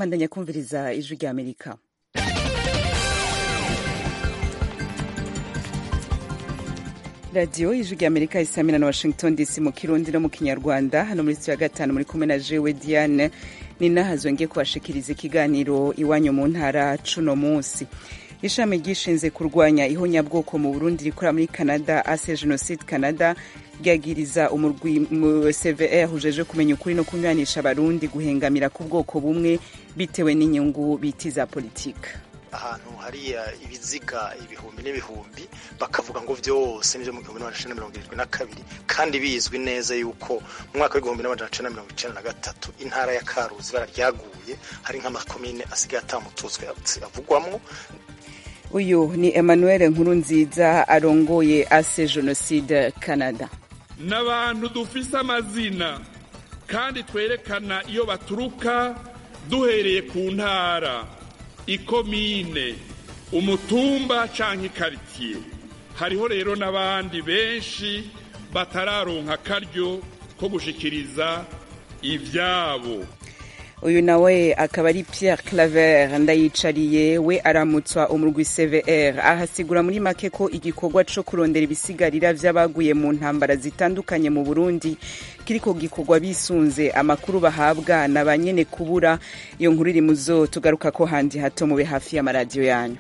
bandanya kumviriza ijwi rya amerika radiyo ijwi rya amerika isamira na washington dc mu kirundi no mu kinyarwanda hano muri ya gatanu muri kumwe na jewe diane ni nahazongeye kubashikiriza ikiganiro iwanyu mu ntara cuno munsi ishami ryishinze kurwanya ihonyabwoko mu burundi rikora muri canada ase genocide canada ryagiriza umurwi cvr ujeje kumenya ukuri no kunywanisha abarundi guhengamira ku bwoko bumwe bitewe n'inyungu biti za politika ahantu hariya ibiziga ibihumbi n'ibihumbi bakavuga ngo vyose nivyo mu gihumbi n'amajana mirongo irindwi na kabiri kandi bizwi neza yuko mu mwaka w'igihumbi n'amajana cenda mirongo icenda na gatatu intara ya karuzi ibara ryaguye hari nk'amakomine asigaye atamututswe avugwamwo uyu ni emmanuel nkurunziza arongoye ase genocide canada n'abantu dufise amazina kandi twerekana iyo baturuka duhereye ku ntara ikomine umutumba canke ikaritsiye hariho rero n'abandi benshi batararonka akaryo ko gushikiriza ivyabo uyu nawe akaba ari Pierre Claver ndayicariye we aramutswa umurwi CVR ahasigura muri make ko igikorwa co kurondera ibisigarira vy'abaguye mu ntambara zitandukanye mu Burundi kiriko gikorwa bisunze amakuru bahabwa na banyene kubura iyo nkuru iri muzo tugaruka ko handi hato mube hafi y'amaradiyo yanyu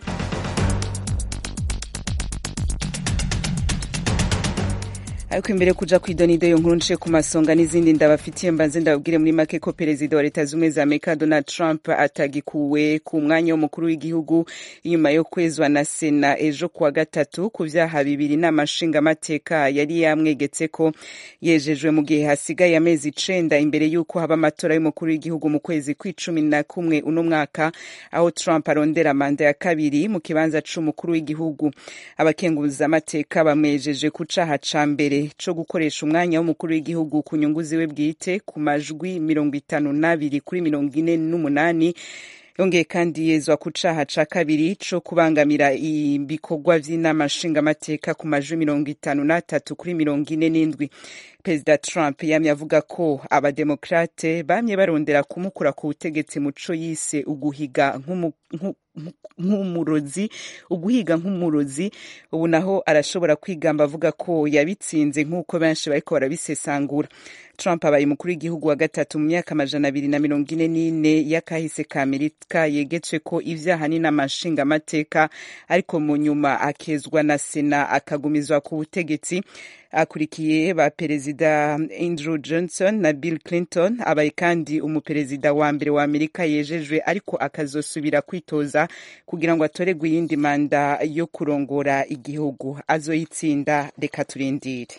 ariko imbere kuja kwidonido yo nkuru nce ku masonga n'izindi ndabafitiye mbanze ndababwire muri make ko perezida wa leta zumwe za amerika donald trump atagikuwe ku mwanya w'umukuru w'igihugu inyuma yo kwezwa na sena ejo kuwa gatatu ku vyaha bibiri n'amashingamateka yari yamwegetse ko yejejwe mu gihe hasigaye amezi icenda imbere y'uko haba amatora y'umukuru w'igihugu mu kwezi kw'icumi na kumwe uno mwaka aho trump arondera manda ya kabiri mu kibanza c'umukuru w'igihugu abakenguzamateka bamwejeje ku caha ca mbere co gukoresha umwanya w'umukuru w'igihugu ku nyungu ziwe bwite ku majwi mirongo itanu n'abiri kuri mirongo ine n'umunani yongeye kandi yezwa ku caha ca kabiri co kubangamira ibikorwa vy'inama nshingamateka ku majwi mirongo itanu n'atatu kuri mirongo ine n'indwi perezida trump yamye avuga ko abademokrate bamye barondera kumukura ku butegetsi muco yise uguhiga nk'umurozi uguhiga nk'umurozi ubu naho arashobora kwigamba avuga ko yabitsinze nk'uko benshi bariko barabisesangura trump abaye umukuru w'igihugu wa gatatu mu myaka amajana abiri na mirongo ine n'ine y'akahise ka amerika yegetswe ko ivyaha n'inamashingamateka ariko mu nyuma akezwa na sena akagumizwa ku butegetsi akurikiye ba perezida andrew johnson na bill clinton abaye kandi umuperezida wa mbere wa amerika yejejwe ariko akazosubira kwitoza kugira ngo atoregwe iyindi manda yo kurongora igihugu azoyitsinda reka turindire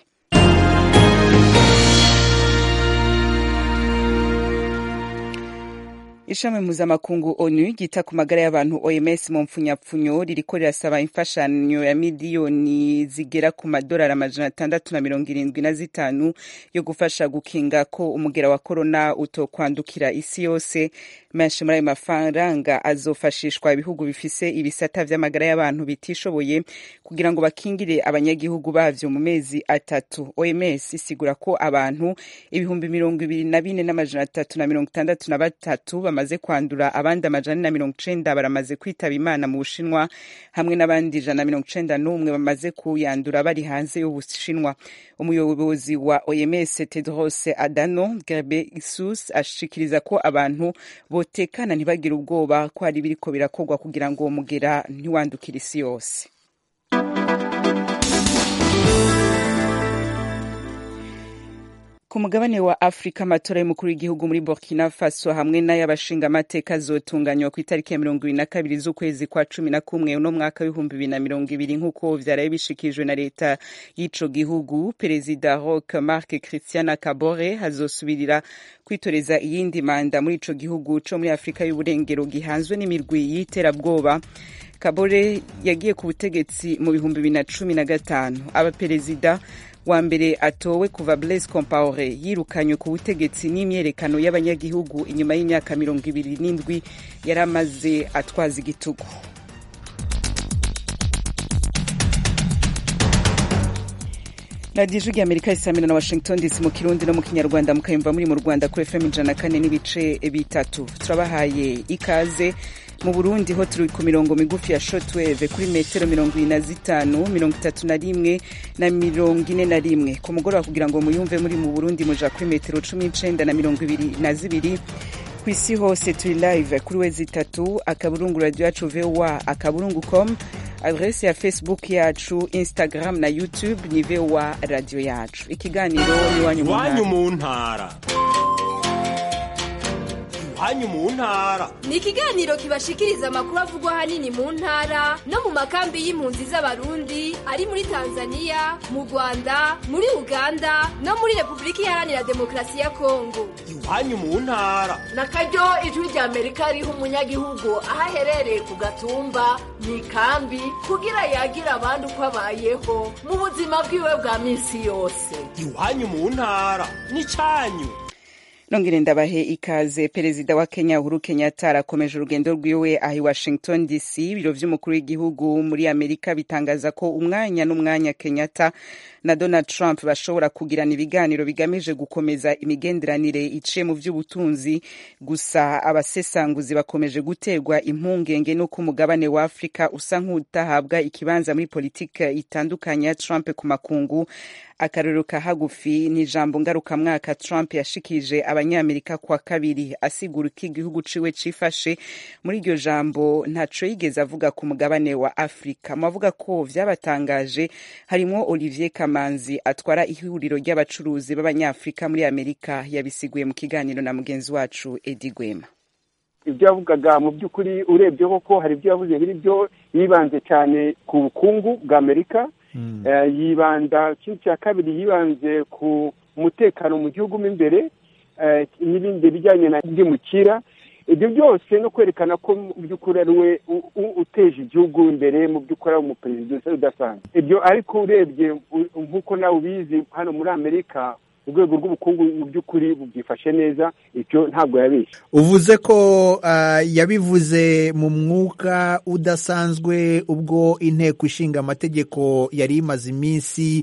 ishami mpuzamakungu onu ryita ku magara y'abantu oms mu mpfunyapfunyo ririko rirasaba imfashanyo ya miliyoni zigera ku madolari amajana atandatu na mirongo irindwi na zitanu yo gufasha gukinga ko umugera wa korona utokwandukira isi yose menshi muri ayo mafaranga azofashishwa ibihugu bifise ibisata vy'amagara y'abantu bitishoboye kugira ngo bakingire abanyagihugu bavyo mu mezi atatu oms isigura ko abantu ibihumbi mirongo ibiri na bine n'amajana atatu na mirongo itandatu na batatu bamaze kwandura abandi amajana na mirongo icenda baramaze kwitaba imana mu bushinwa hamwe n'abandi ijana na mirongo icenda n'umwe bamaze kuyandura bari hanze y'ubushinwa umuyobozi wa oms tedros adano ghebreyesus ashikiriza ko abantu botekana ntibagire ubwoba ko hari ibiriko birakorwa kugira ngo uwo mugera ntiwandukire isi yose ku mugabane wa afurika amatora y'umukuru w'igihugu muri burkina faso hamwe n'ay'abashingamateka azotunganywa ku itariki ya mirongo ibiri na kabiri z'ukwezi kwa cumi na kumwe uno mwaka w'ibihumbi bibiri na mirongo ibiri nk'uko vyaraye bishikijwe na leta y'ico gihugu perezida roch marc christiana kabore hazosubirira kwitoreza iyindi manda muri ico gihugu co muri afurika y'uburengero gihanzwe n'imirwi y'iterabwoba kabore yagiye ku butegetsi mu bihumbi bibiri na cumi na gatanu abaperezida wa mbere atowe kuva Blaise Compaore yirukanywe ku butegetsi n'imyerekano y'abanyagihugu inyuma y'imyaka mirongo ibiri n'indwi yari amaze atwaza igitugu radiyo ijwi ry'amerika isamira na washington dc mu kirundi no mu kinyarwanda mukayumva muri mu rwanda kuri fm ijana kane n'ibice bitatu turabahaye ikaze mu burundi ho turi ku mirongo migufi ya shotweve kuri metero mirongo ine na zitanu mirongo itatu na rimwe na mirongo ine na rimwe ku mugoroba kugira ngo muyumve muri mu burundi muja kuri metero cumi n'icenda na mirongo ibiri na zibiri ku isi hose turi live kuri wezi itatu akaburungu radio yacu voa akaburungu com adrese ya facebook yacu instagram na youtube ni voa radio yacu ikiganiro iwanyu mu iwanyu ntara mu ntara iwanyu mu ntara ni ikiganiro kibashikiriza amakuru avugwa ahanini mu ntara no mu makambi y'impunzi z'abarundi ari muri tanzania mu rwanda muri uganda no muri repubulika iharanira demokarasi ya kongo iwanyu mu ntara na karyo ijwi rya amerika riha umunyagihugu aho aherereye ku gatumba mu ikambi kugira yagira abandi uko abayeho mu buzima bwiwe bwa minsi yose iwanyu mu ntara n'icyanyu nongere ndabahe ikaze perezida wa kenya uhuru kenyatta arakomeje urugendo rwiwe aha i washington dc ibiro vy'umukuru w'igihugu muri amerika bitangaza ko umwanya n'umwanya kenyatta na donald trump bashobora kugirana ibiganiro bigamije gukomeza imigenderanire iciye mu vy'ubutunzi gusa abasesanguzi bakomeje guterwa impungenge n'uko umugabane wa afurika usa nk'utahabwa ikibanza muri politike itandukanye ya trump ku makungu akarorero ka hagufi ni ijambo ngarukamwaka trump yashikirije abanyamerika kwa kabiri asigura uko igihugu ciwe cifashe muri iryo jambo ntaco yigeze avuga ku mugabane wa afurika mu bavuga ko vyabatangaje harimwo olivier kamanzi atwara ihuriro ry'abacuruzi b'abanyafurika muri amerika yabisiguye mu kiganiro na mugenzi wacu edi gwema ibyo yavugaga mu by'ukuri urebye koko hari ibyo yavuze biri byo yibanze cyane ku bukungu bwa amerika Eh, yibanda ikindi cya kabiri yibanze ku mutekano mu gihugu mo imbere eh, n'ibindi bijyanye na byimukira ibyo byose no kwerekana ko mu by'ukuri ari we u- u- uteje igihugu imbere mu by'ukuri ari umuperezida udasanzwe ibyo ariko urebye u- nk'uko nawe ubizi hano muri amerika urwego rw'ubukungu mu by'ukuri bubyifashe neza icyo ntabwo yabeshye uvuze ko ah, yabivuze mu mwuka udasanzwe ubwo inteko ishinga amategeko yari imaze iminsi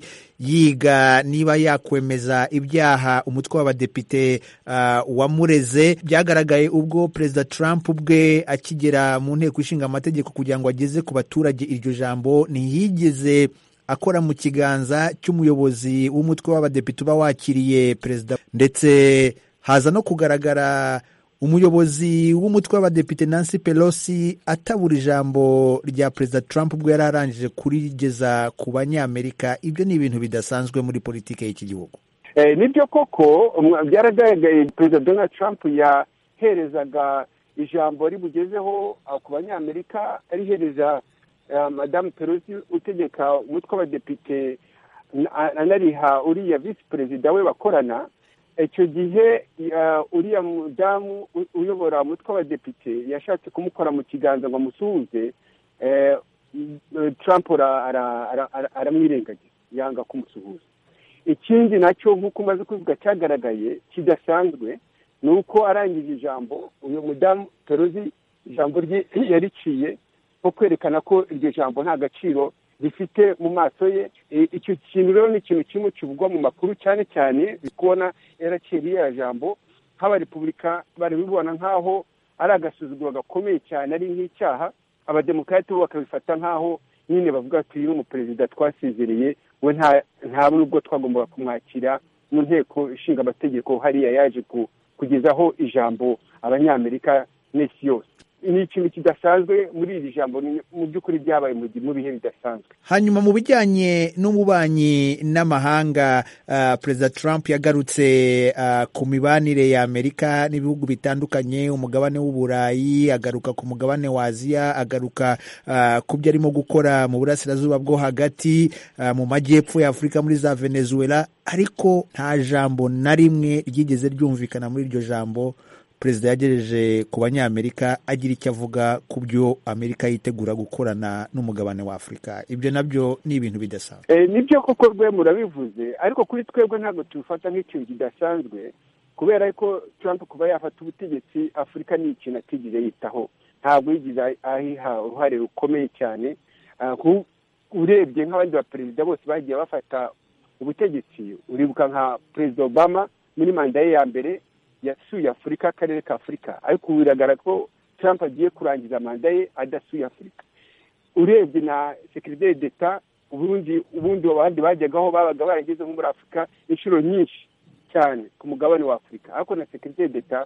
yiga niba yakwemeza ibyaha umutwe w'abadepite ah, wamureze byagaragaye ubwo perezida trump ubwe akigera mu nteko ishinga amategeko kugira ngo ageze ku baturage iryo jambo ntiyigeze akora mu kiganza cy'umuyobozi w'umutwe w'abadepite uba wakiriye perezida ndetse haza no kugaragara umuyobozi w'umutwe w'abadepite Nancy Pelosi atabura ijambo rya perezida Trump ubwo yari arangije kurigeza ku banyamerika ibyo ni ibintu bidasanzwe muri politiki y'iki gihugu Eh, nibyo koko umwa- byaragaragaye perezida donald trump yaherezaga ijambo ribugezeho ah, ku banyamerika arihereza ah, madamu pelosi utegeka umutwe w'abadepite na- anariha uriya visi perezida we bakorana icyo gihe ah, uriya mudamu u- uyobora umutwe w'abadepite yashatse kumukora mu kiganza ngo amusuhuze eh, m- trump ara- ara- ara- ara- aramwirengagiza yanga kumusuhuza ikindi nacyo nk'uko umaze kuvuga cyagaragaye kidasanzwe ni uko arangije ijambo uyu mudamu perozi ijambo rye yariciye nko kwerekana ko iryo jambo nta gaciro rifite mu maso ye E, icyo kintu rero ni ikintu kimwe kivugwa mu makuru cyane cyane kubona yaraciye ririya jambo nk'abarepubulika bari bibona nk'aho ari agasuzuguro gakomeye cyane ari nk'icyaha abademokarate bo bakabifata nk'aho nyine bavuga ati uyu ni umuperezida twasezereye we nta nta nubwo twagombaga kumwakira mu nteko ishinga amategeko hariya yaje ku- kugezaho ijambo abanyamerika n'isi yose ni ikintu kidasanzwe muri iri jambo ni- mu by'ukuri byabaye mu gi- mu bihe bidasanzwe hanyuma mu bijyanye n'ububanyi n'amahanga ah, perezida trump yagarutse ah, ku mibanire ya amerika n'ibihugu bitandukanye umugabane w'uburayi agaruka ku mugabane wa aziya agaruka ah, ku byo arimo gukora mu burasirazuba bwo hagati ah, mu majyepfo ya afurika muri za venezuela ariko nta jambo na rimwe ryigeze ryumvikana muri iryo jambo perezida yagejeje ku banyamerika agira icyo avuga ku byo amerika yitegura gukorana n'umugabane wa afurika ibyo nabyo ni ibintu bidasanzwe Eh, nibyo koko rwe murabivuze ariko kuri twebwe ntabwo tubifata nk'ikintu kidasanzwe kubera ko Trump kuba yafata ubutegetsi afurika ni ikintu atigeze yitaho ntabwo yigeze ahiha uruhare rukomeye cyane Ah, ku- urebye nk'abandi baperezida bose bagiye bafata ubutegetsi uribuka nka perezida obama muri manda ye ya mbere yasuye afurika akarere ka afurika ariko ubu biragaragara ko trump agiye kurangiza manda ye adasuye afurika urebye na sekiriteri d'eta ubundi ubundi abandi bajyagaho babaga barageze nko muri afurika inshuro nyinshi cyane ku mugabane wa afurika ariko na sekiriteri d'eta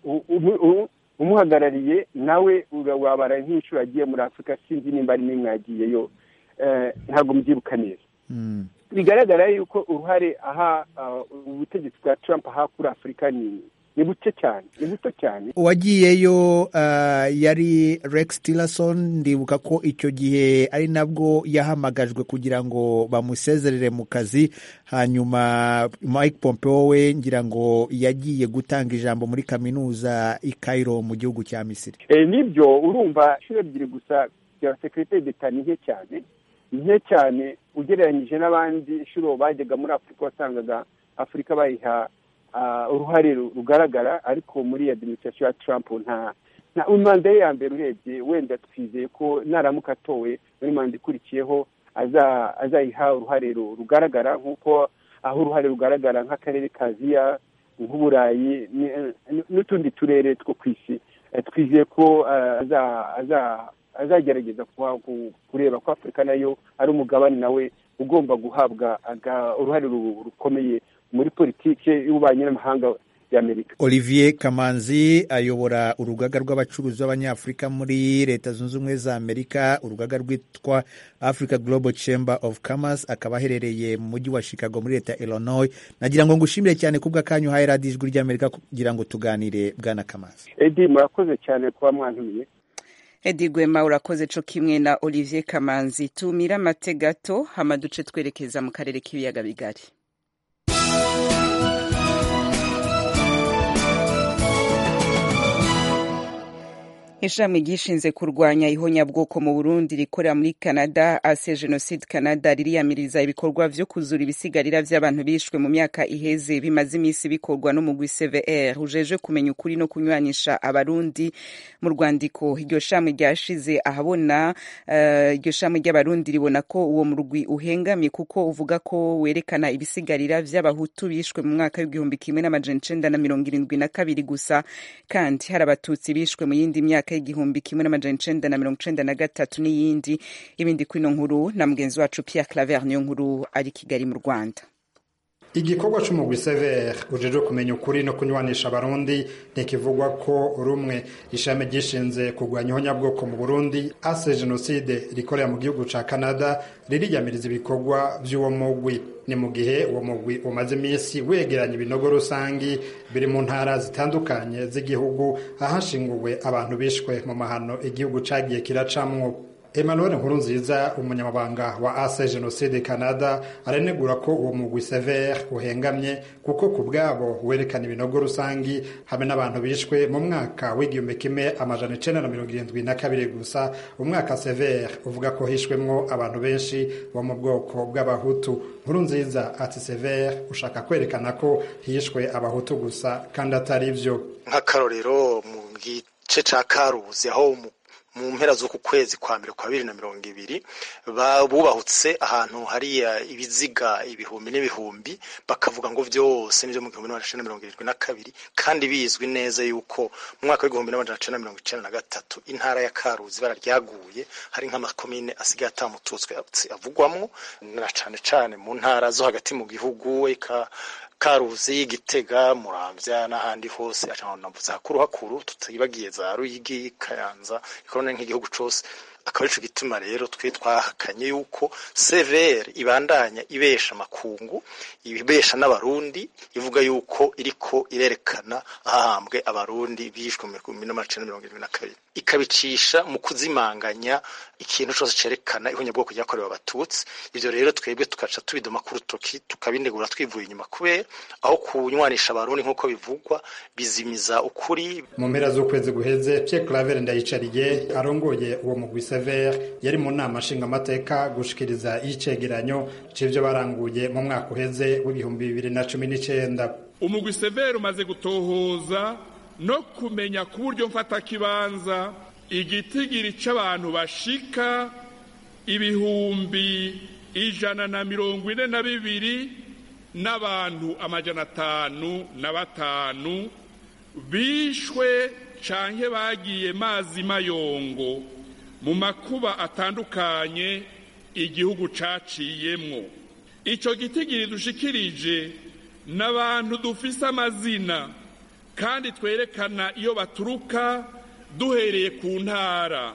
umuhagarariye nawe wabara nk'inshuro yagiye muri afurika sinzi nimba ari n'imwe yagiyeyo ntabwo mbyibuka neza bigaragara yuko uruhare aha ubutegetsi bwa trump aha kuri afurika ni ni buke cyane ni buto cyane uwagiyeyo yari rex tillerson ndibuka ko icyo gihe ari nabwo yahamagajwe kugira ngo bamusezerere mu kazi hanyuma mike pompeo we ngira ngo yagiye gutanga ijambo muri kaminuza i Cairo mu gihugu cya misiri nibyo urumva inshuro ebyiri gusa bya sekiriteri d'eta ni nke cyane ni nke cyane ugereranyije n'abandi inshuro bajyaga muri afurika wasangaga afurika bayiha uruhare rugaragara ariko muri adiminisitirasiyo ya Trump nta manda ye ya mbere urebye wenda twizeye ko naramuka atowe muri manda ikurikiyeho azayiha uruhare rugaragara nk'uko aho uruhare rugaragara nk'akarere ka aziya nk'uburayi n'utundi turere two ku isi twizeye ko azagerageza kureba ko afurika nayo ari umugabane nawe ugomba guhabwa uruhare rukomeye muri politiki y'ububanyi n'amahanga y'amerika olivier kamanzi ayobora urugaga rw'abacuruzi b'abanyafurika muri leta zunze ubumwe za amerika urugaga rwitwa africa global chamber of commerce akaba aherereye mu mujyi wa chicago muri leta ya illinois nagira ngo ngushimire cyane kubwa kanyu uhaye radiyo ijwi ry'amerika kugira ngo tuganire bwana kamanzi edi murakoze cyane kuba mwantumiye edi gwema urakoze co kimwe na olivier kamanzi tumira amate gato hama duce twerekeza mu karere k'ibiyaga bigari ishami ryishinze kurwanya ihonyabwoko mu burundi rikorera muri canada ase genocide canada ririyamiriza ibikorwa vyo kuzura ibisigarira vy'abantu bishwe mu myaka iheze bimaze imisi bikorwa n'umugwi cvr ujeje kumenya ukuri no kunywanisha abarundi mu rwandiko iryo shami ryashize ahabona iryo uh, shami ry'abarundi ribona ko uwo murwi uhengamye kuko uvuga ko werekana ibisigarira vy'abahutu bishwe mu mwaka w'igihumbi kimwe n'amajana icenda na mirongo irindwi na kabiri gusa kandi hari abatutsi bishwe mu yindi myaka myaka y'igihumbi kimwe n'amajana icenda na mirongo icenda na gatatu n'iyindi ibindi kwino nkuru na mugenzi wacu Pierre Claver niyo nkuru ari Kigali mu Rwanda igikorwa c'umugwi sever ujejwe kumenya ukuri no kunywanisha abarundi ntikivugwa ko rumwe ishami ryishinze kurwanya ihonyabwoko mu burundi ase jenoside rikorera mu gihugu ca canada ririyamiriza ibikorwa vy'uwo mugwi ni mu gihe uwo mugwi umaze iminsi wegeranya ibinogo rusangi biri mu ntara zitandukanye z'igihugu ahashinguwe abantu bishwe mu mahano igihugu cagiye kiracamwo Emmanuel Nkurunziza umunyamabanga wa ase Genocide Canada aranegura ko uwo mugwi sever uhengamye kuko ku bwabo werekana ibinogo rusangi hamwe n'abantu bishwe mu mwaka w'igihumbi kimwe amajana icenda na mirongo irindwi na kabiri gusa umwaka sever uvuga ko hishwemwo abantu benshi bo mu bwoko bw'abahutu Nkurunziza ati sever ushaka kwerekana ko hishwe abahutu gusa kandi atari vyo nk'akarorero mu gice ca karuzi aho mu mpera z'uku kwezi kwa mbere kwa bibiri na mirongo ibiri bubahutse ahantu hariya ibiziga ibihumbi n'ibihumbi bakavuga ngo byose nibyo mu gihumbi n'amajana mirongo irindwi na kabiri kandi bizwi neza yuko mu mwaka w'igihumbi n'amajana cenda mirongo icenda na gatatu intara ya karuzi ibara ryaguye hari nk'amakomine asigaye atamututswe avugwamwo na cane cane mu ntara zo hagati mu gihugu eka karuzi gitega muramvya n'ahandi hose navuze hakuru hakuru tutibagiye za ruyigi kayanza ikorana nk'igihugu cose akaba arico gituma rero twe twahakanye yuko severe ibandanya ibesha amakungu ibesha n'abarundi ivuga yuko iriko irerekana ahahambwe abarundi bishwe mu bihumbi n'amajana mirongo irindwi na kabiri ikabicisha mu kuzimanganya ikintu cose cerekana ihonyabwoko ryakorewe abatutsi ivyo rero twebwe tugaca tubidoma ku rutoki tukabinegura twivuye inyuma kubera aho kunywanisha abarundi nk'uko bivugwa bizimiza ukuri mu mpera z'ukwezi guheze Pierre Claver Ndayicariye arongoye uwo mugwi Sever yari mu nama nshingamateka gushikiriza icegeranyo c'ivyo baranguye mu mwaka uheze w'ibihumbi bibiri na cumi n'icenda umugwi Sever umaze gutohoza no kumenya ku buryo mfatakibanza igitigiri c'abantu bashika ibihumbi ijana na mirongo ine na bibiri n'abantu amajana atanu na batanu bishwe canke bagiye mazi mayongo mu makuba atandukanye igihugu caciyemwo ico gitigiri dushikirije n'abantu dufise amazina kandi twerekana iyo baturuka duhereye ku ntara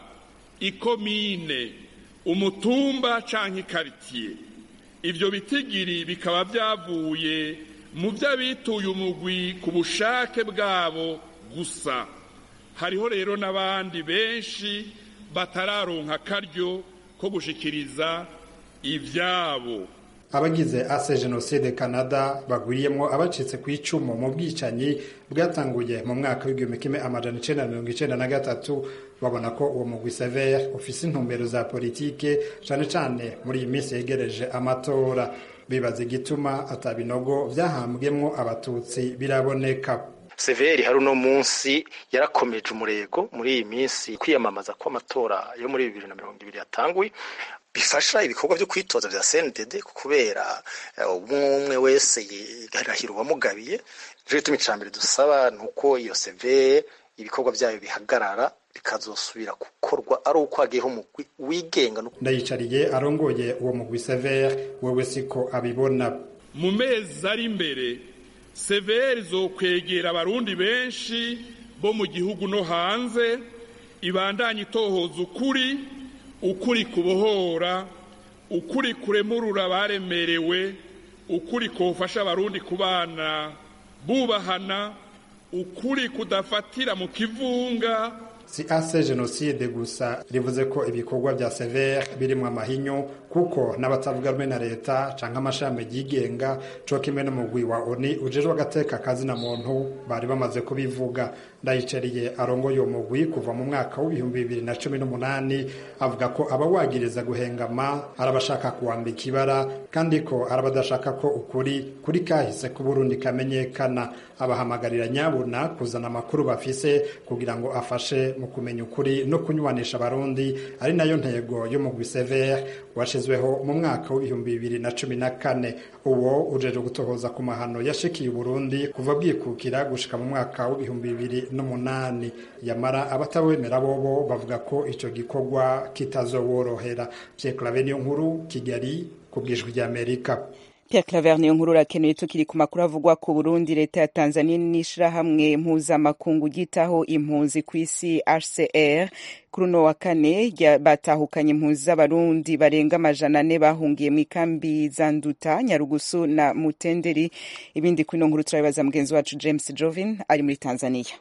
ikomine umutumba canke ikaritiye ivyo bitigiri bikaba vyavuye mu vy'abituye umugwi ku bushake bwabo gusa hariho rero n'abandi benshi batararonka akaryo ko gushikiriza ivyabo abagize ase jenoside canada bagwiriyemo abacitse ku icumu mu bwicanyi bwatanguye mu mwaka w'igihumbi kimwe amajana icenda mirongo icenda na gatatu babona ko uwo mugwi severe ufise intumbero za politike cane cane muri iyi minsi yegereje amatora bibaza igituma atabinogo vyahambwemwo abatutsi biraboneka severi hari uno munsi yarakomeje umurego muri iyi minsi kwiyamamaza kw'amatora yo muri bibiri na mirongo ibiri yatanguye bifasha ibikorwa byo kwitoza vya CNDD kubera umwe umwe wese yigarahira uwamugabiye rero gituma ica mbere dusaba ni uko iyo severe ibikorwa vyayo bihagarara bikazosubira gukorwa ari uko hagiyeho umugwi wigenga ndayicariye arongoye uwo mugwi severe wewe siko abibona mu mezi ari imbere severi zokwegera abarundi benshi bo mu gihugu no hanze ibandanye itohoza ukuri ukuri kubohora ukuri kuremurura abaremerewe ukuri kofasha abarundi kubana bubahana ukuri kudafatira mu kivunga si ase jenoside gusa rivuze ko ibikorwa vya severe birimwo amahinyu kuko n'abatavuga rumwe na leta canke amashami yigenga co kimwe n'umugwi wa oni ujejwe agateka kazina muntu bari bamaze kubivuga ndayicariye arongoye uwo mugwi kuva mu mwaka w'ibihumbi bibiri na cumi n'umunani avuga ko abawagiriza guhengama ari abashaka kuwambika ibara kandi ko ari abadashaka ko ukuri kuri kahise k'uburundi kamenyekana abahamagarira nyabuna kuzana amakuru bafise kugira ngo afashe mu kumenya ukuri no kunywanisha abarundi ari nayo ntego y'umugwi severe washizweho mu mwaka w'ibihumbi bibiri na cumi na kane uwo ujeje gutohoza ku mahano yashikiye uburundi kuva bwikukira gushika mu mwaka w'ibihumbi bibiri n'umunani yamara abatawemera bobo bavuga ko ico gikorwa kitazoworohera Pierre Claver niyo nkuru Kigali ku bwijwi ry'Amerika Pierre Claver niyo nkuru urakenuye tukiri ku makuru avugwa ku Burundi leta ya Tanzania n'ishirahamwe mpuzamakungu ryitaho impunzi ku isi HCR kuri uno wa kane batahukanye impunzi z'abarundi barenga amajana ane bahungiye mu ikambi za Nduta Nyarugusu na Mutenderi ibindi kuri ino nkuru turabibaza mugenzi wacu James Jovin ari muri Tanzania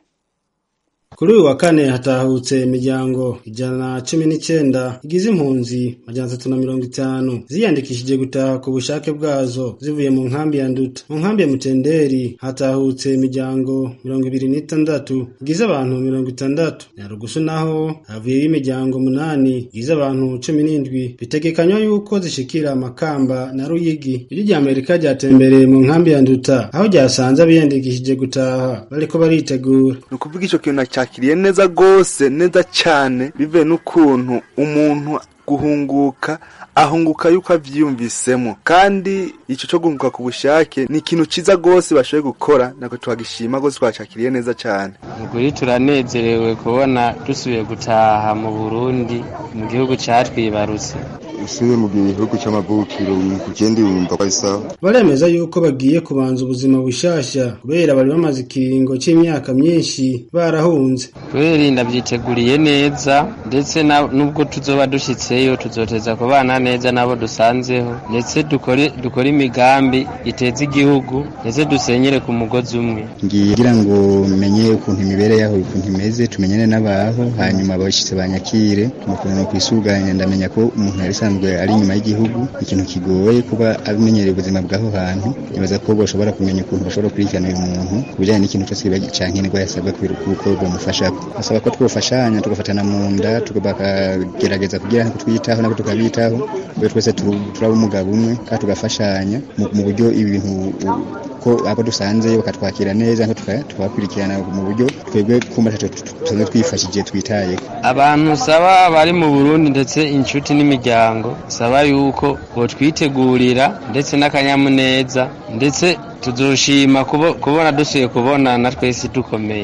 kuri uyu wa kane hatahutse imiryango ijana na cumi n'icyenda igize impunzi majana atatu na mirongo itanu ziyandikishije gutaha ku bushake bwazo zivuye mu nkambi ya nduta mu nkambi ya mutenderi hatahutse imiryango mirongo ibiri n'itandatu igize abantu mirongo itandatu nyarugusu naho havuyeyo imiryango munani igize abantu cumi n'indwi bitegekanywa yuko zishikira amakamba na ruyigi iri rya amerika ryatembereye mu nkambi ya nduta aho ryasanze abiyandikishije gutaha bariko baritegura ni ukuvuga icyo kintu cyakiriye neza rwose neza cyane bivuye n'ukuntu umuntu guhunguka ahunguka yuko avyiyumvisemo kandi ico co guhunguka ku bushake ni ikintu ciza rwose bashoboye gukora nako twagishima rwose twacakiriye neza cyane ukuri turanezerewe kubona dusubiye gutaha mu burundi mu gihugu catwibarutse usubiye mu gihugu c'amavukiro ugenda wumva ko ari sawa baremeza yuko bagiye kubanza ubuzima bushasha kubera bari bamaze ikiringo c'imyaka myinshi barahunze kubera ndavyiteguriye neza ndetse nubwo tuzoba dushitseyo tuzoteza kubana neza nabo dusanzeho ndetse dukore dukore imigambi iteza igihugu ndetse dusenyere ku mugozi umwe ngiye kugira ngo menye ukuntu imibere yaho ukuntu imeze tumenyane n'abaho hanyuma abashitse banyakire mukuntu kwisuganya ndamenya ko umuntu yari asanzwe ari inyuma y'igihugu ikintu kigoye kuba abimenyereye ubuzima bw'aho hantu nibaza ko bashobora kumenya ukuntu bashobora gukurikirana uyu muntu ku bijyanye n'ikintu cyose cankenerwa yasabwa kuko bamufasha basaba ko twofashanya tugafatana mu nda bakagerageza kugira ngo twiyitaho nabo tukabitaho kubera twese turaba umugabo umwe kandi tugafashanya mu buryo ibintu ko abo dusanzeyo bakatwakira neza tukabakurikirana mu buryo twebwe kumva tusanzwe twifashije twitaye abantu saba bari mu burundi ndetse inshuti n'imiryango saba yuko botwitegurira ndetse n'akanyamuneza ndetse tuzoshima kubona dusuye kubonana twese dukomeye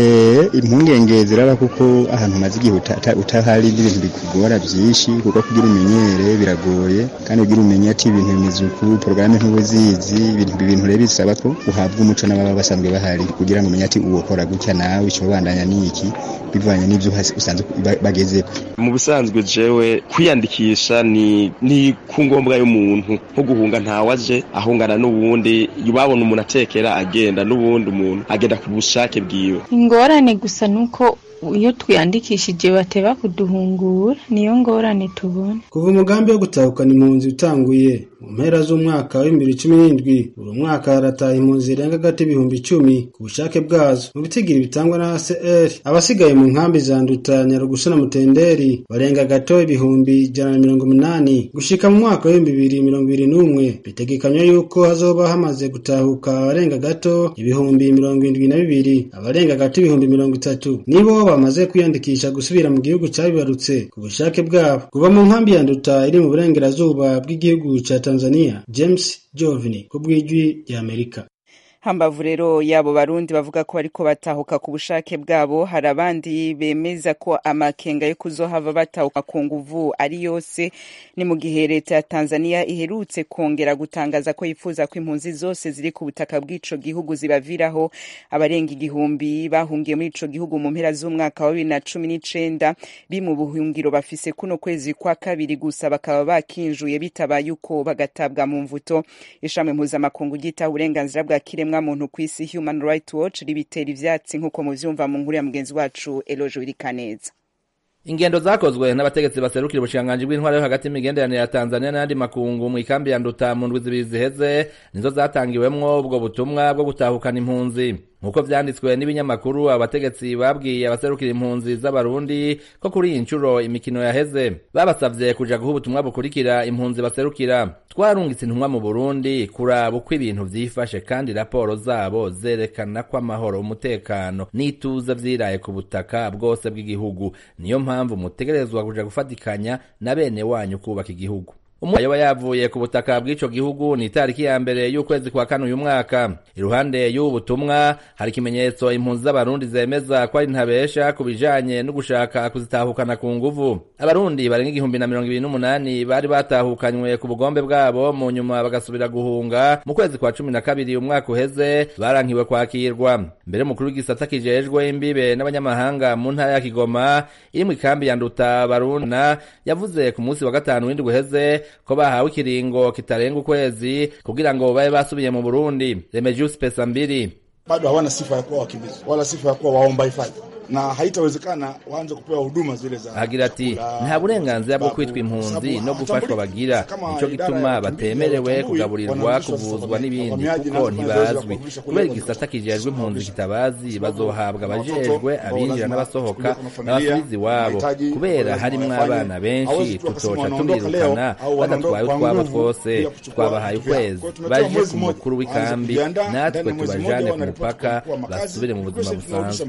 impungenge ziraba kuko ahantu umaze igihe utahari n'ibintu bikugora byinshi kuko kugira umenyere biragoye kandi kugira umenye ati ibintu bimeze uku porogaramu ntubuzizi ibintu rero bisaba ko uhabwa umuco n'ababa basanzwe bahari kugira ngo umenye ati uwo kora gutya nawe icyo bandanya ni iki bivanye n'ibyo usanzwe bagezeko mu busanzwe jewe kwiyandikisha ni ni ku ngombwa y'umuntu nko guhunga ntawaje ahungana n'uwundi babona umuntu atekera agenda n'ubundi umuntu agenda ku bushake bwiwe ingorane gusa nuko iyo twiyandikishije bateba kuduhungura niyo ngorane tubona kuva umugambi wo gutahukana impunzi utanguye mu mpera z'umwaka wa bibiri cumi n'indwi buri mwaka harataha impunzi zirenga agati ibihumbi icumi ku bushake bwazo mu bitigiri bitangwa na ACR abasigaye mu nkambi za Nduta Nyarugusu na Mutenderi barenga gato ibihumbi ijana na mirongo umunani gushika mu mwaka w'ibihumbi bibiri mirongo ibiri n'umwe bitegekanywa yuko hazoba hamaze gutahuka abarenga gato ibihumbi mirongo indwi na bibiri abarenga gato ibihumbi mirongo itatu nibo bamaze kwiyandikisha gusubira mu gihugu cyabibarutse ku bushake bwabo kuva mu nkambi ya Nduta iri mu burengerazuba bw'igihugu ca Tanzania James Jovini ku bw'ijwi ry'Amerika hambavu rero yabo barundi bavuga ko bariko batahuka ku bushake bwabo hari abandi bemeza ko amakenga yo kuzohava batahuka ku nguvu ari yose ni mu gihe leta ya Tanzania iherutse kongera gutangaza ko yifuza ko impunzi zose ziri ku butaka bw'ico gihugu zibaviraho abarenga igihumbi bahungiye muri ico gihugu mu mpera z'umwaka wa bibiri na cumi n'icenda bi mu buhungiro bafise kuno kwezi kwa kabiri gusa bakaba bakinjuye bitabaye uko bagatabwa mu mvuto ishami mpuzamakungu ryitaho uburenganzira bwa kiremwa muntu ku isi Human Rights Watch ribitera ivyatsi nk'uko muvyumva mu nkuru ya mugenzi wacu Elojo Wirikaneza ingendo zakozwe n'abategetsi baserukira ubushikiranganji bw'intwaro yo hagati y'imigenderanire ya Tanzania n'ayandi makungu mu ikambi ya Nduta mu ndwi zibiri ziheze nizo zatangiwemwo ubwo butumwa bwo gutahukana impunzi nk'uko vyanditswe n'ibinyamakuru abategetsi babwiye abaserukira impunzi z'abarundi ko kuri iyi nshuro imikino yaheze babasavye kuja guha ubutumwa bukurikira impunzi baserukira twarungitse intumwa mu burundi kuraba uko ibintu vyifashe kandi raporo zabo zerekana ko amahoro umutekano n'ituze vyiraye ku butaka bwose bw'igihugu niyo mpamvu mutegerezwa kuja gufatikanya na bene wanyu kubaka igihugu yoba yavuye ku butaka bw'ico gihugu ni itariki ya mbere y'ukwezi kwa kane uyu mwaka iruhande y'ubu butumwa hari ikimenyetso impunzi z'abarundi zemeza ko ari ntabesha ku bijanye no gushaka kuzitahukana ku nguvu abarundi barenga igihumbi na mirongo ibiri n'umunani bari batahukanywe ku bugombe bwabo mu nyuma bagasubira guhunga mu kwezi kwa cumi na kabiri umwaka uheze barankiwe kwakirwa mbere umukuru w'igisata kijejwe imbibe n'abanyamahanga mu ntara ya kigoma iri mu ikambi ya nduta baruna yavuze ku munsi wa gatanu w'indwi uheze ko bahawe ikiringo kitarenga ukwezi kugira ngo babe basubiye mu Burundi Remedius pesa mbili bado hawana sifa ya kuwa wakimbizi wala sifa ya kuwa waomba hifadhi na haitawezekana waanze kupewa huduma zile za agira ati nta burenganzira bwo kwitwa impunzi no gufashwa bagira nico gituma batemerewe kugaburirwa kuvuzwa n'ibindi kuko ntibazwi kubera igisata kijejwe impunzi kitabazi bazohabwa abajejwe abinjira n'abasohoka n'abasubizi iwabo kubera harimwo abana benshi tutoca tubirukana badatwaye utwabo twose twabahaye ukwezi baje ku mukuru w'ikambi natwe tubajane ku mupaka basubire mu buzima busanzwe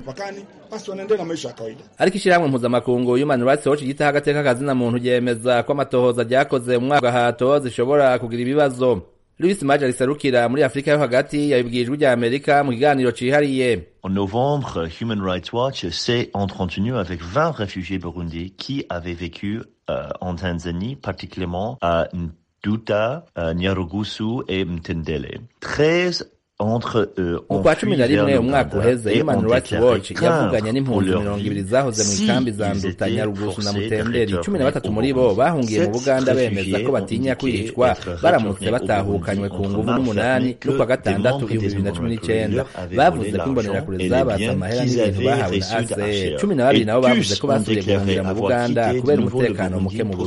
ariko ishyirahamwe mpuzamakungu human rights watch ryitaho agateka kazina muntu ryemeza ko amatohoza ryakoze mu mwaka hato zishobora kugira ibibazo louis maje riserukira muri afurika yo hagati yabibwiye ijwi rya amerika mu kiganiro cihariye En novembre, Human Rights Watch s'est entretenu avec 20 réfugiés burundais qui avaient vécu euh, en Tanzanie, particulièrement à Nduta, euh, Nyarugusu et Mtendele. 13 entre eux mu kwa cumi na rimwe umwaka uheze human rights watch yavuganye n'impunzi mirongo ibiri zahoze mu ikambi za nduta nyarugusu na mutenderi cumi na batatu muri bo bahungiye mu buganda bemeza ko batinya kwicwa baramutse batahukanywe ku nguvu n'umunani n'ukwa gatandatu ibihumbi bibiri na cumi n'icenda bavuze ko imbonerakure zabatse amahera n'ibintu bahawe na aser cumi na babiri nabo bavuze ko basubiye guhungira mu buganda kubera umutekano muke mu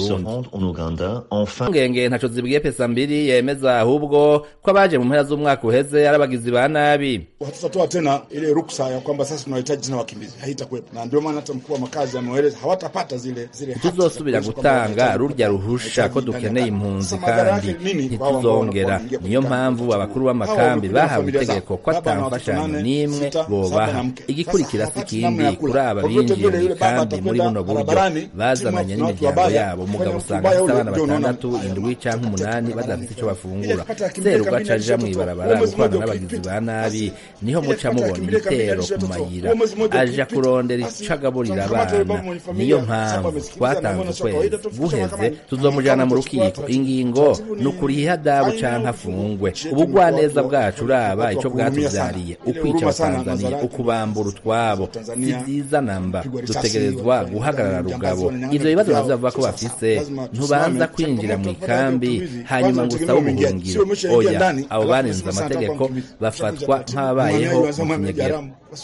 burundi ngenge ntaco zibwiye pesa mbiri yemeza ahubwo ko abaje mu mpera z'umwaka uheze abagizi ba nabi hatutatoa tena ile ruksa ya kwamba sasa tunahitaji tena wakimbizi, haitakuwepo. Na ndio maana hata mkuu wa makazi ameeleza hawatapata zile zile haki za ntituzosubira kuonyesha kwamba gutanga wanahitaji rurya ruhusha ko dukeneye impunzi kandi ntituzongera niyo mpamvu abakuru b'amakambi bahawe itegeko ko atamfashanyo n'imwe bobaha igikurikira si ikindi kuri aba binjiye mu ikambi muri buno buryo bazananye n'imiryango yabo umugabo usanga afite abana batandatu indwi canke umunani badafite ico bafungura serugo aca aja mw'ibarabara gukorana n'abagizi ba nabi niho muca mubona ibitero ku mayira aja kurondera ico agaburira abana niyo mpamvu twatanze ukwezi guheze tuzomujana mu rukiko ingingo ni ukuriha ihadabu canke afungwe ubugwaneza bwacu uraba ico bwatuvyariye ukwica abatanzaniya ukubambura utwabo si vyiza namba dutegerezwa guhagarara rugabo ivyo bibazo navyo bavuga ko bafise ntubanza kwinjira mu ikambi hanyuma ngo usabe ubuhungiro oya abo barenze amategeko bafatwa nk'ababayeho mu kinyagera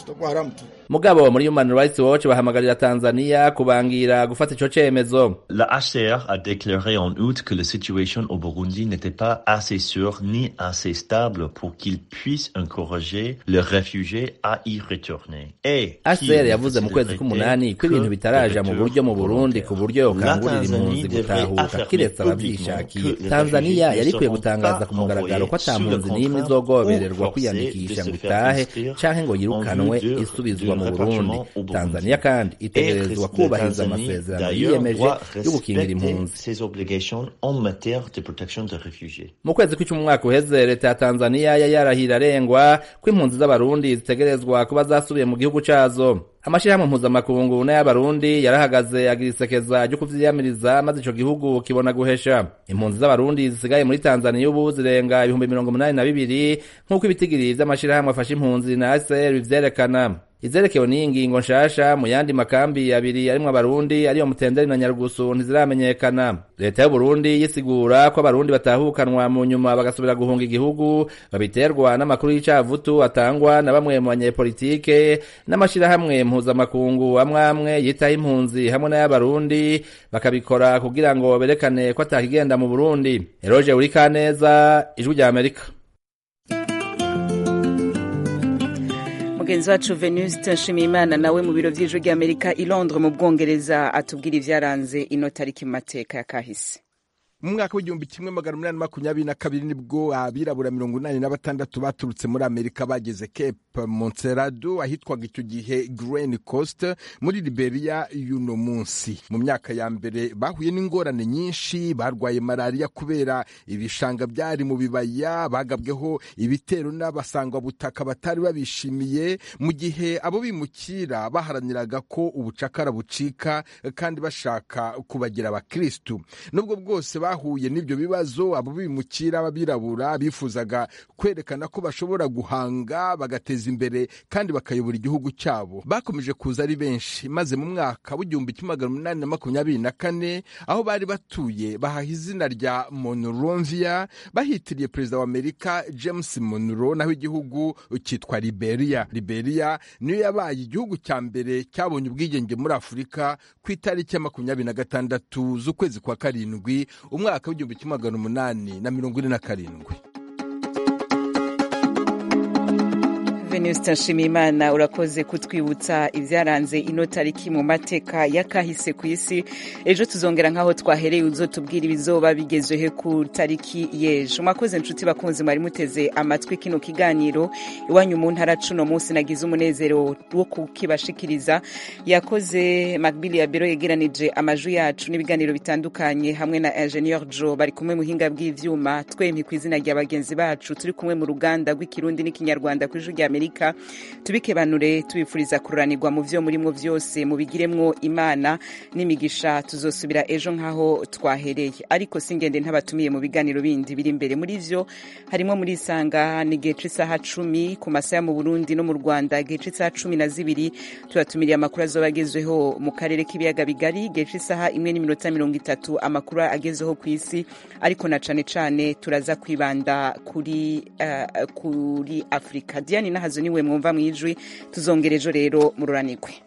mugabo muri human rights watch bahamagarira tanzania kubangira gufata ico cemezo La HCR a déclaré en août que la situation au Burundi n'était pas assez sûre ni assez stable pour qu'ils puissent encourager les réfugiés à y retourner. Et HCR yavuze mu kwezi k'umunani ko ibintu bitaraja mu buryo mu Burundi ku buryo yokangurira impunzi gutahuka kiretse abavyishakiye Tanzania yari ikwiye gutangaza ku mugaragaro ko ata mpunzi n'imwe izogobererwa kwiyandikisha ngo itahe canke ngo yirukanwe isubizwa mu Burundi Tanzania kandi itegerezwa kubahiriza amasezerano yiyemeje yo gukingira impunzi ses obligations en matière de protection des réfugiés. mu kwezi kw'icumi umwaka uheze leta ya tanzaniya yari yarahira arengwa ko impunzi z'abarundi zitegerezwa kuba zasubiye mu gihugu cazo amashirahamwe mpuzamakungu n'ay'abarundi yarahagaze agira isekeza ryo kuvyiyamiriza maze ico gihugu kibona guhesha impunzi z'abarundi zisigaye muri tanzaniya ubu zirenga ibihumbi mirongo umunani na bibiri nk'uko ibitigiri vy'amashirahamwe afasha impunzi na ACR bivyerekana izerekewe n'iyi ngingo nshasha mu yandi makambi abiri arimwo abarundi ariyo mutenderi na nyarugusu ntiziramenyekana leta y'uburundi yisigura ko abarundi batahukanwa mu nyuma bagasubira guhunga igihugu babiterwa n'amakuru y'icavutu atangwa na bamwe mu banyepolitike n'amashirahamwe mpuzamakungu amwe amwe yitaho impunzi hamwe n'ay'abarundi bakabikora kugira ngo berekane ko atakigenda mu burundi eroje urikaneza ijwi rya amerika mugenzi wacu venuste nshimiyimana nawe mu biro vy'ijwi ry'amerika i londres mu bwongereza atubwira ivyaranze ino tariki mu mateka ya kahise mu mwaka w'igihumbi kimwe magana umunani makumyabiri na kabiri nibwo abirabura mirongo inani na batandatu baturutse muri amerika bageze cape monserado ahitwaga icyo gihe grain coast muri liberia y'uno munsi mu myaka ya mbere bahuye n'ingorane nyinshi barwaye malariya kubera ibishanga byari mu bibaya bagabweho ibitero n'abasangwabutaka batari babishimiye mu gihe abo bimukira baharaniraga ko ubucakara bucika kandi bashaka kubagira abakristu nubwo bwose bahuye n'ibyo bibazo abo bimukira b'abirabura bifuzaga kwerekana ko bashobora guhanga bagateza imbere kandi bakayobora igihugu cyabo bakomeje kuza ari benshi maze mu mwaka w'igihumbi kimwe magana umunani na makumyabiri na kane aho bari batuye bahaha izina rya monrovia bahitiriye perezida wa amerika james monroe naho igihugu cyitwa liberia liberia niyo yabaye igihugu cya mbere cyabonye ubwigenge muri afurika ku itariki ya makumyabiri na gatandatu z'ukwezi kwa karindwi umwaka w'igihumbi kimwe magana umunani na mirongo ine na karindwi venuste nshimiyimana urakoze kutwibutsa ibyaranze ino tariki mu mateka y'akahise ku isi ejo tuzongera nk'aho twahereye uzotubwira ibizoba bigezeho ku tariki y'ejo mwakoze inshuti bakunzi mwari muteze amatwi kino kiganiro iwanyu mu ntara cuno munsi nagize umunezero wo kukibashikiriza yakoze macbili ya biro yegeranije amajwi yacu n'ibiganiro bitandukanye hamwe na ingenieur jo bari kumwe muhinga bw'ivyuma twempi ku izina rya bagenzi bacu turi kumwe mu ruganda rw'ikirundi n'ikinyarwanda ku ijwi rya amerika tubikebanure tubifuriza kururanirwa mu vyo murimo vyose mubigiremwo imana n'imigisha tuzosubira ejo nk'aho twahereye ariko singende ntabatumiye mu biganiro bindi biri imbere muri vyo harimo muri isanga ni gihe c'isaha cumi ku masaha mu burundi no mu rwanda gihe c'isaha cumi na zibiri tubatumiriye amakuru azoba agezweho mu karere k'ibiyaga bigari gihe c'isaha imwe n'iminota mirongo itatu amakuru agezeho ku isi ariko na cane cane turaza kwibanda kuri uh, kuri afurika diane nahazo niwe mwumva mwijwi tuzongera ejo rero mururanirwe